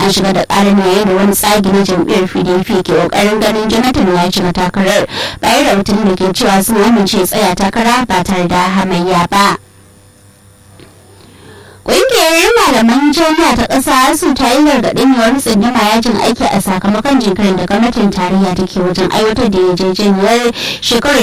an shiga da ƙarin yayin da wani tsagi na jam'iyyar pdp ke ƙoƙarin ganin jonathan ya shiga takarar bayan rahotanni da ke cewa sun amince tsaya takara ba tare da hamayya ba. Ƙungiyar malaman jami'a ta ƙasa su ta yi gargaɗin yiwuwar tsindima yajin aiki a sakamakon jinkirin da gwamnatin tarayya take wajen aiwatar da yarjejeniyar shekarar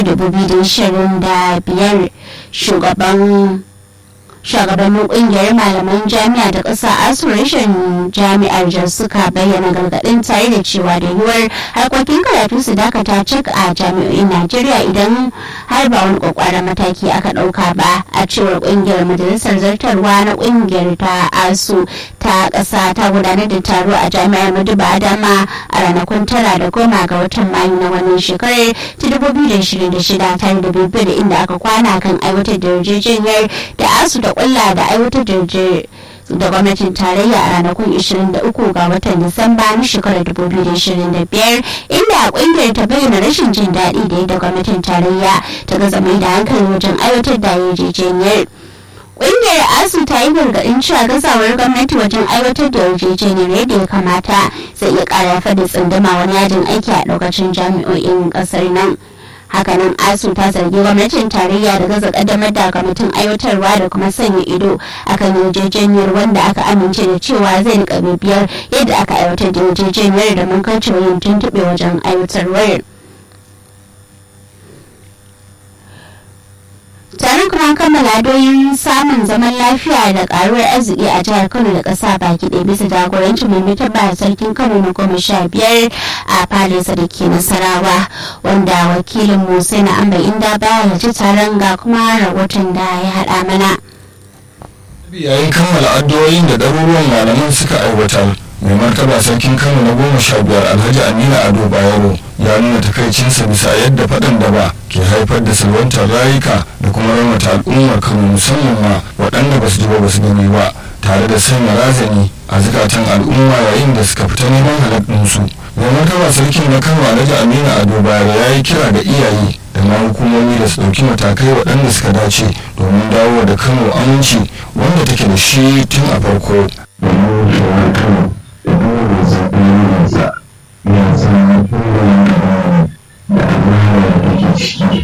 2025 shugaban shugabannin kungiyar malaman jami'a da ƙasa asuration jami'ar jar suka bayyana gargaɗin tare da cewa da yiwuwar harkokin karatu su dakata cik a jami'o'in najeriya idan har ba wani kwakwaran mataki aka ɗauka ba a cewar kungiyar majalisar zartarwa na kungiyar ta asu ta ƙasa ta gudanar da taro a jami'ar maduba adama a ranakun tara da goma ga watan mayu na wannan shekarar ta 2026 tare da bibiyar inda aka kwana kan aiwatar da yarjejeniyar da asu da kulla da aiwatar da da gwamnatin tarayya a ranakun 23 ga watan Disamba na shekarar 2025 inda kungiyar ta bayyana rashin jin daɗi da yadda gwamnatin tarayya ta gaza mai da hankali wajen aiwatar da yarjejeniyar. Ƙungiyar ASU ta yi gargaɗin cewa gazawar gwamnati wajen aiwatar da yarjejeniyar yadda ya kamata zai iya ƙara da tsunduma wani yajin aiki a ɗaukacin jami'o'in ƙasar nan. hakanan asu ta zargi gwamnatin tarayya da gaza kaddamar da kwamitin aiwatarwa da kuma sanya ido akan yarjejeniyar wanda aka amince da cewa zai rika bibiyar yadda aka aiwatar da yarjejeniyar da mun kaucewa yin tuntuɓe wajen aiwatarwar. taron kuma kammala doyin samun zaman lafiya da karuwar arziki a jihar kano da ƙasa baki ɗaya bisa jagorancin mai mutabba sarkin kano na goma sha biyar a falesa da ke nasarawa wanda wakilin musa na amba inda baya ya ci taron ga kuma rahoton da ya haɗa mana yayin kammala addu'o'in da ɗaruruwan malaman suka aiwatar mai martaba sarkin kano na goma sha biyar alhaji amina ado bayero ya nuna takaicinsa bisa yadda faɗan da ba ke haifar da salwantar rayuka da kuma raunata al'ummar kano musamman ma waɗanda ba su ji ba ba su gani ba tare da sanya razani a zukatan al'umma yayin da suka fita neman halaɗinsu mai martaba sarkin na kano alhaji amina ado bayero ya yi kira ga iyaye da ma hukumomi da su ɗauki matakai waɗanda suka dace domin dawo da kano aminci wanda take da shi tun a farko. ya san kowane da amana da take ciki